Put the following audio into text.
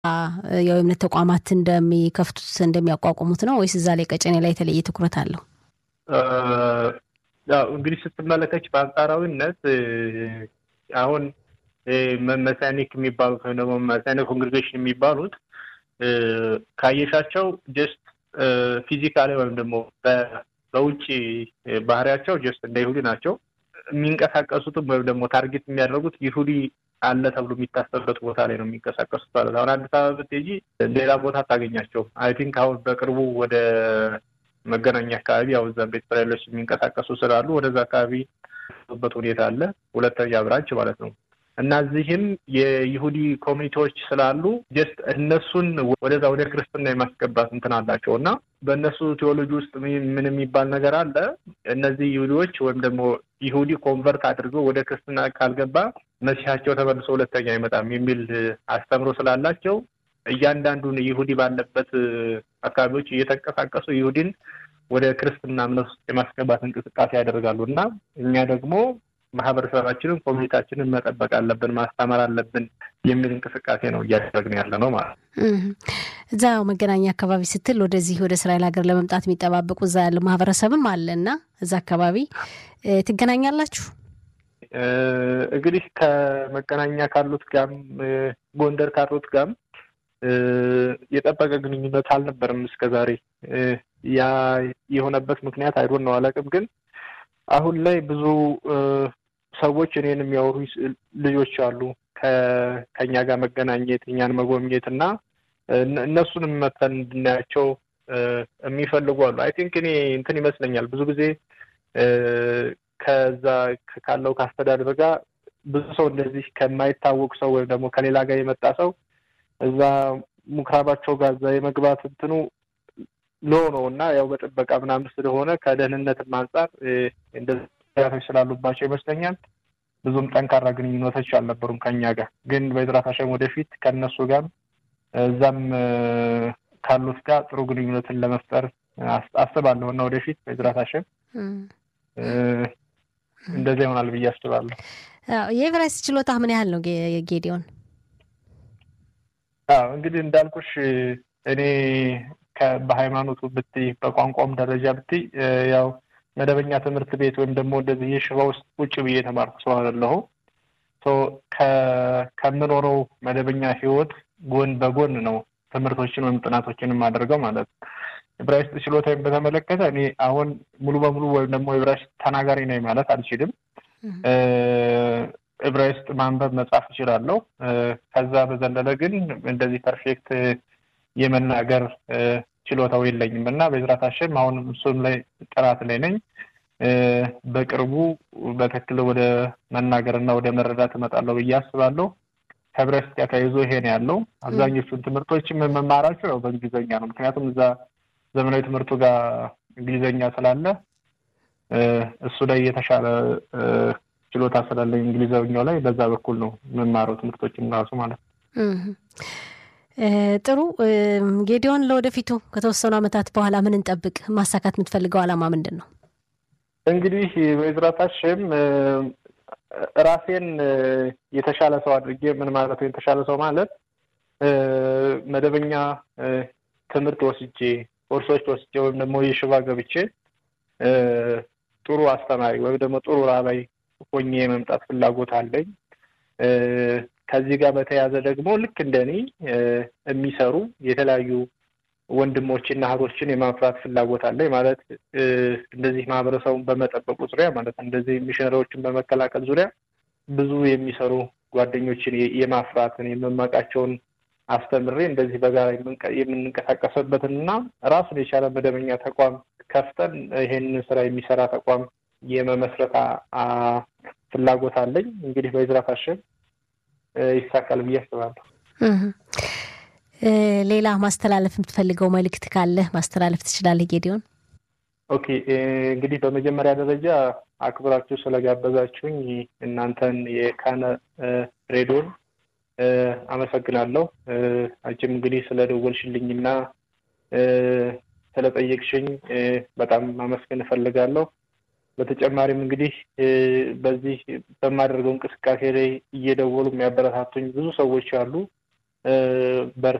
የእምነት ተቋማት እንደሚከፍቱት እንደሚያቋቁሙት ነው ወይስ እዛ ላይ ቀጨኔ ላይ የተለየ ትኩረት አለው? ያው እንግዲህ ስትመለከች በአንጻራዊነት አሁን መሳኒክ የሚባሉት ወይም ደግሞ መሳኒክ ኮንግሬጌሽን የሚባሉት ካየሻቸው ጀስት ፊዚካሊ ወይም ደግሞ በውጭ ባህሪያቸው ጀስት እንደ ይሁዲ ናቸው። የሚንቀሳቀሱትም ወይም ደግሞ ታርጌት የሚያደርጉት ይሁዲ አለ ተብሎ የሚታሰብበት ቦታ ላይ ነው የሚንቀሳቀሱት ማለት አሁን አዲስ አበባ ብትሄጂ ሌላ ቦታ አታገኛቸው። አይ ቲንክ አሁን በቅርቡ ወደ መገናኛ አካባቢ ያው እዛም ቤት እስራኤሎች የሚንቀሳቀሱ ስላሉ ወደዛ አካባቢ በት ሁኔታ አለ። ሁለተኛ ብራንች ማለት ነው እና እዚህም የይሁዲ ኮሚኒቲዎች ስላሉ ጀስት እነሱን ወደዛ ወደ ክርስትና የማስገባት እንትን አላቸው እና በእነሱ ቴዎሎጂ ውስጥ ምን የሚባል ነገር አለ። እነዚህ ይሁዲዎች ወይም ደግሞ ይሁዲ ኮንቨርት አድርገው ወደ ክርስትና ካልገባ መሲሐቸው ተመልሶ ሁለተኛ አይመጣም የሚል አስተምሮ ስላላቸው እያንዳንዱን ይሁዲ ባለበት አካባቢዎች እየተንቀሳቀሱ ይሁዲን ወደ ክርስትና እምነት ውስጥ የማስገባት እንቅስቃሴ ያደርጋሉ እና እኛ ደግሞ ማህበረሰባችንን ኮሚኒታችንን መጠበቅ አለብን፣ ማስተማር አለብን የሚል እንቅስቃሴ ነው እያደረግን ያለ ነው ማለት ነው። እዛ መገናኛ አካባቢ ስትል ወደዚህ ወደ እስራኤል ሀገር ለመምጣት የሚጠባበቁ እዛ ያለው ማህበረሰብም አለ እና እዛ አካባቢ ትገናኛላችሁ? እንግዲህ ከመገናኛ ካሉት ጋም ጎንደር ካሉት ጋም የጠበቀ ግንኙነት አልነበረም እስከ ዛሬ። ያ የሆነበት ምክንያት አይዶን ነው አላውቅም፣ ግን አሁን ላይ ብዙ ሰዎች እኔን የሚያወሩ ልጆች አሉ ከኛ ጋር መገናኘት እኛን መጎብኘት እና እነሱንም መተን እንድናያቸው የሚፈልጉ አሉ። አይ ቲንክ እኔ እንትን ይመስለኛል ብዙ ጊዜ ከዛ ካለው ከአስተዳደር ጋር ብዙ ሰው እንደዚህ ከማይታወቅ ሰው ወይም ደግሞ ከሌላ ጋር የመጣ ሰው እዛ ምኩራባቸው ጋር እዛ የመግባት እንትኑ ሎ ነው እና ያው በጥበቃ ምናምን ስለሆነ ከደህንነትም አንጻር እንደዚህ ስላሉባቸው ይመስለኛል ብዙም ጠንካራ ግንኙነቶች አልነበሩም ከኛ ጋር። ግን በዝራት ሀሸም ወደፊት ከእነሱ ጋር እዛም ካሉት ጋር ጥሩ ግንኙነትን ለመፍጠር አስባለሁ እና ወደፊት በዝራት ሀሸም እንደዚያ ይሆናል ብዬ አስባለሁ። የኤቨራይስት ችሎታ ምን ያህል ነው ጌዲዮን? እንግዲህ እንዳልኩሽ እኔ በሃይማኖቱ ብትይ በቋንቋም ደረጃ ብትይ ያው መደበኛ ትምህርት ቤት ወይም ደግሞ እንደዚህ የሽባ ውስጥ ቁጭ ብዬ የተማርኩ ሰው አይደለሁ። ከምኖረው መደበኛ ህይወት ጎን በጎን ነው ትምህርቶችን ወይም ጥናቶችን የማደርገው ማለት ነው። ዕብራይስጥ ችሎታዬን በተመለከተ እኔ አሁን ሙሉ በሙሉ ወይም ደግሞ ዕብራይስጥ ተናጋሪ ነኝ ማለት አልችልም። ዕብራይስጥ ማንበብ መጻፍ እችላለሁ። ከዛ በዘለለ ግን እንደዚህ ፐርፌክት የመናገር ችሎታው የለኝም እና በዝራት ሀሸም አሁን እሱም ላይ ጥራት ላይ ነኝ። በቅርቡ በትክክል ወደ መናገር እና ወደ መረዳት እመጣለሁ ብዬ አስባለሁ። ከዕብራይስጥ ጋር ተያይዞ ይሄ ነው ያለው። አብዛኞቹን ትምህርቶች የምማራቸው ያው በእንግሊዝኛ ነው። ምክንያቱም እዛ ዘመናዊ ትምህርቱ ጋር እንግሊዝኛ ስላለ እሱ ላይ የተሻለ ችሎታ ስላለኝ እንግሊዝኛው ላይ በዛ በኩል ነው የምማረው ትምህርቶችን ራሱ ማለት ነው። ጥሩ ጌዲዮን፣ ለወደፊቱ ከተወሰኑ ዓመታት በኋላ ምን እንጠብቅ? ማሳካት የምትፈልገው ዓላማ ምንድን ነው? እንግዲህ በዝራት ሀሸም ራሴን የተሻለ ሰው አድርጌ ምን ማለት ነው የተሻለ ሰው ማለት መደበኛ ትምህርት ወስጄ ኮርሶች ወስጄ ወይም ደግሞ የሽባ ገብቼ ጥሩ አስተማሪ ወይም ደግሞ ጥሩ ራባይ ሆኜ የመምጣት ፍላጎት አለኝ። ከዚህ ጋር በተያያዘ ደግሞ ልክ እንደኔ የሚሰሩ የተለያዩ ወንድሞችና እህቶችን የማፍራት ፍላጎት አለኝ። ማለት እንደዚህ ማህበረሰቡን በመጠበቁ ዙሪያ ማለት እንደዚህ ሚሽነሪዎችን በመከላከል ዙሪያ ብዙ የሚሰሩ ጓደኞችን የማፍራትን የመማቃቸውን አስተምሬ እንደዚህ በጋራ የምንንቀሳቀስበትን እና ራሱን የቻለ መደበኛ ተቋም ከፍተን ይሄንን ስራ የሚሰራ ተቋም የመመስረት ፍላጎት አለኝ። እንግዲህ በዝራት ሀሸም ይሳካል ብዬ አስባለሁ። ሌላ ማስተላለፍ የምትፈልገው መልእክት ካለ ማስተላለፍ ትችላለህ ጌዲዮን። ኦኬ እንግዲህ በመጀመሪያ ደረጃ አክብራችሁ ስለጋበዛችሁኝ እናንተን የካነ ሬዲዮን አመሰግናለሁ። አንቺም እንግዲህ ስለደወልሽልኝና ስለጠየቅሽኝ በጣም ማመስገን እፈልጋለሁ። በተጨማሪም እንግዲህ በዚህ በማደርገው እንቅስቃሴ ላይ እየደወሉ የሚያበረታቱኝ ብዙ ሰዎች አሉ። በርታ